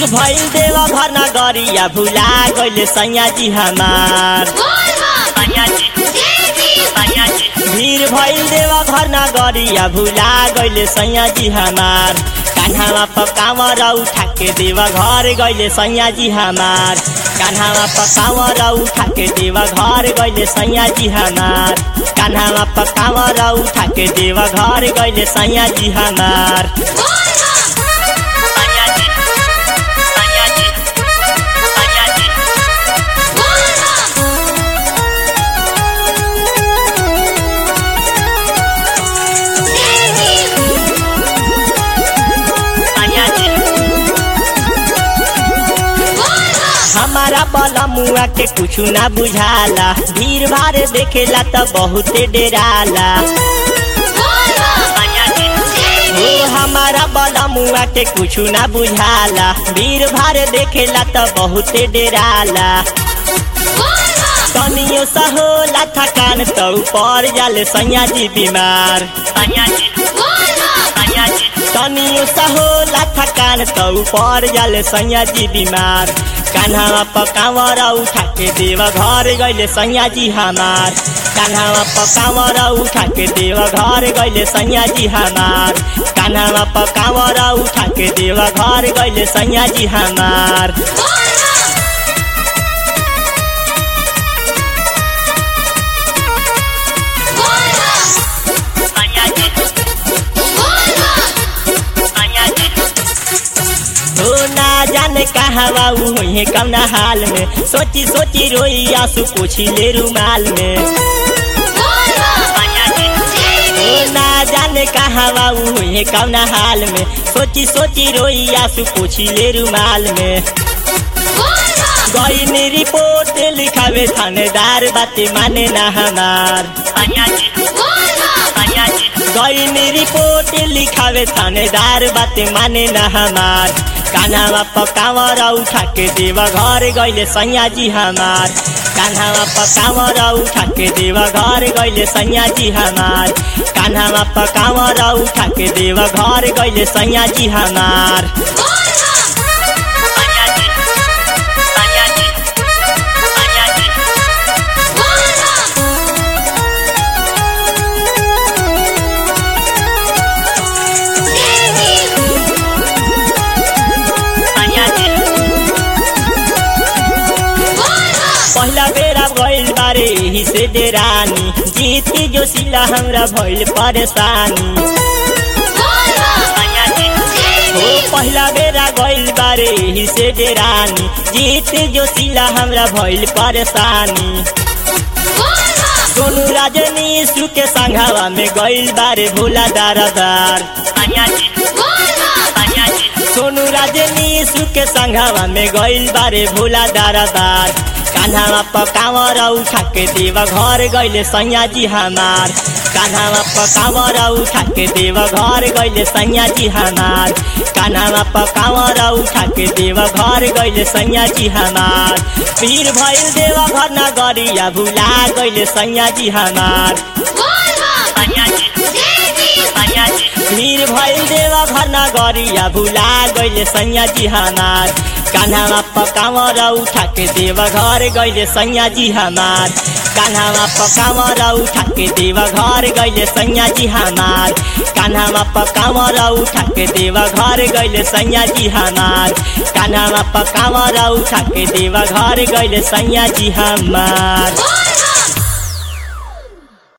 भइल देव घर नगरिया भुला गइले सैया जी हमार भीड़ भइल देव घर नगरिया भुला गइले सैया जी हमार कान्हामा पकावर उठा के देव घर गइले सैया जी हमार कान्हामा पकावर उठा के देव घर गइले सैया जी हमार कान्हामा पकावर उठा के देव घर गइले सैया जी हमार सैया जी सैया जी सैया जी सैया जी हमारा बलमुआ के कुछ ना बुझाला भीड़ भाड़ देखेला त बहुते डेराला ओ हमारा बलमुआ के कुछ ना बुझाला भीड़ भाड़ देखेला त बहुते डेराला तनियो सा होला थकान त ऊपर जाले सैया जी बीमार सैया जी सैया जी तनियो सा होला थकान त ऊपर जाले सैया जी बीमार कान्हावा पकावर उठा के देव घर गइले सैया जी हमार कान्हावा पकावर उठा के देव घर गइले सैया जी हमार कान्हावा पकावर उठा के देव घर गइले सैया जी हमार सैया जी सैया जी हो ना जाने कहवा हुई कौना हाल में सोची सोची रोई आंसू पोछी ले रुमाल में हो ना जाने कहवा हुई कौना हाल में सोची सोची रोई आंसू पोछी ले रुमाल में गई मेरी रिपोर्ट लिखावे थानेदार बातें माने ना हमार गई मेरी रिपोर्ट लिखावे थानेदार बातें माने ना हमार कान्हावा पकावर उठा के देव घर गइले सैया जी हमार कान्हावा पकावर उठा के देव घर गइले सैया जी हमार कान्हावा पकावर उठा के देव घर गइले सैया जी हमार सैया जी सैया जी सैया जी सैया जी पहिला बेरा भइल बारे ही से डेरानी जीती जो सिला हमरा भइल परेशानी हो पहिला बेरा गइल बारे ही से डेरानी जीती जो सिला हमरा भइल परेशानी सोनू राजनी सु के संघावा में गइल बारे भोला दारदार सोनू राजनी सु के संघावा में गइल बारे भोला दारदार कान्हावा पकावर उठा के देव घर गइले सैया जी हमार कान्हावा पकावर उठा के देव घर गइले सैया जी हमार कान्हावा पकावर उठा के देव घर गइले सैया जी हमार पीर भइल देव घर नगरिया भुला गइले सैया जी हमार सैया जी सैया जी भीड़ भइल देव घर नगरिया भुला गइले सैया जी हमार कान्हावा पकावर उठा के देव घर गइले सैया जी हमार कान्हावा पकावर उठा के देव घर गइले सैया जी हमार कान्हावा पकावर उठा के देव घर गइले सैया जी हमार कान्हावा पकावर उठा के देव घर गइले सैया जी हमार